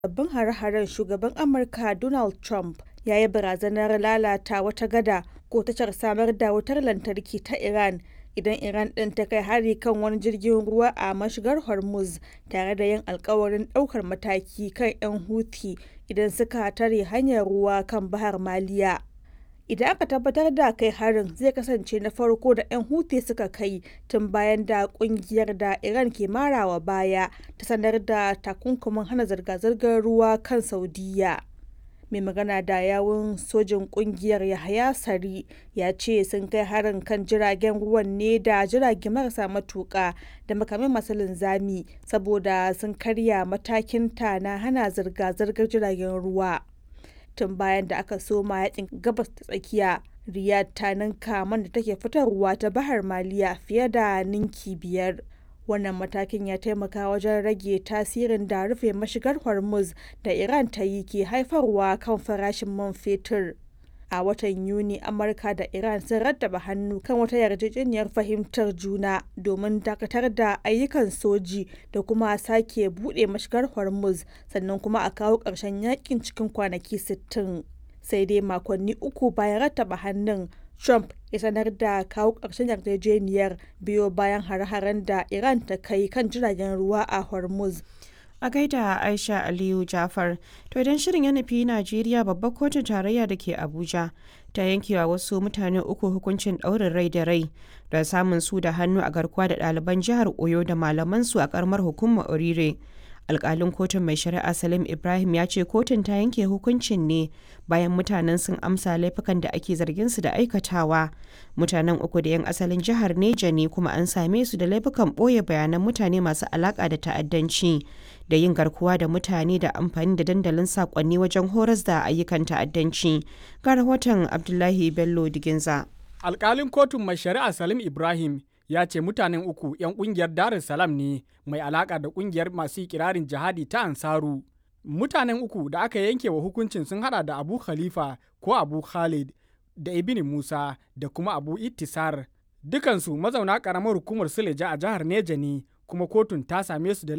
sabbin hare-haren shugaban Amurka Donald Trump ya yi barazanar lalata wata gada ko tashar samar da wutar lantarki ta Iran idan Iran ɗin ta kai hari kan wani jirgin ruwa a mashigar Hormuz tare da yin alkawarin ɗaukar mataki kan 'yan Houthi idan suka tare hanyar ruwa kan Bahar Maliya. Idan aka tabbatar da kai harin zai kasance na farko da 'yan Houthi suka kai tun bayan da kungiyar da Iran ke marawa baya ta sanar da takunkumin hana zirga-zirgar ruwa kan Saudiyya. mai magana da yawun sojin kungiyar Yahaya Sari ya ce sun kai harin kan jiragen ruwan ne da jirage marasa matuƙa da makamai masu linzami saboda sun karya matakin ta na hana zirga-zirgar jiragen ruwa. Tun bayan da aka soma yakin gabas ta tsakiya, Riyadh ta ninka man da take fitarwa ta Bahar Maliya fiye da ninki biyar. wannan matakin ya taimaka wajen rage tasirin da rufe mashigar hormuz da iran ta yi ke haifarwa kan farashin man fetur a watan yuni amurka da iran sun rattaba hannu kan wata yarjejeniyar fahimtar juna domin dakatar da ayyukan soji da kuma sake buɗe mashigar hormuz sannan kuma a kawo ƙarshen yakin cikin kwanaki 60 sai dai makonni uku bayan rattaba hannun Trump ya sanar da kawo ƙarshen yarjejeniyar biyo bayan hare-haren da Iran ta kai kan jiragen ruwa a Hormuz. A gaida Aisha Aliyu Jafar, to idan shirin ya nufi Najeriya babbar kotun tarayya da ke Abuja ta yankewa wasu mutane uku hukuncin ɗaurin rai da rai da samun su da hannu a garkuwa da ɗaliban jihar Oyo da malamansu a ƙaramar hukumar Orire. alkalin kotun mai shari'a salim ibrahim ya ce kotun ta yanke hukuncin ne bayan mutanen sun amsa laifukan da ake zargin su da aikatawa mutanen uku da 'yan asalin jihar neja ne kuma an same su da laifukan ɓoye bayanan mutane masu alaka da ta'addanci da yin garkuwa da mutane da amfani da dandalin sakonni wajen horas da ayyukan ta'addanci ga rahoton abdullahi bello diginza alkalin kotun mai shari'a salim ibrahim ya ce mutanen uku 'yan kungiyar Dar es Salaam ne mai alaka da kungiyar masu kirarin jihadi ta Ansaru. Mutanen uku da aka yanke wa hukuncin sun hada da Abu Khalifa ko Abu Khalid da Ibn Musa da kuma Abu Ittisar. Dukansu mazauna karamar hukumar Suleja a jihar Neja ne kuma kotun ta same su da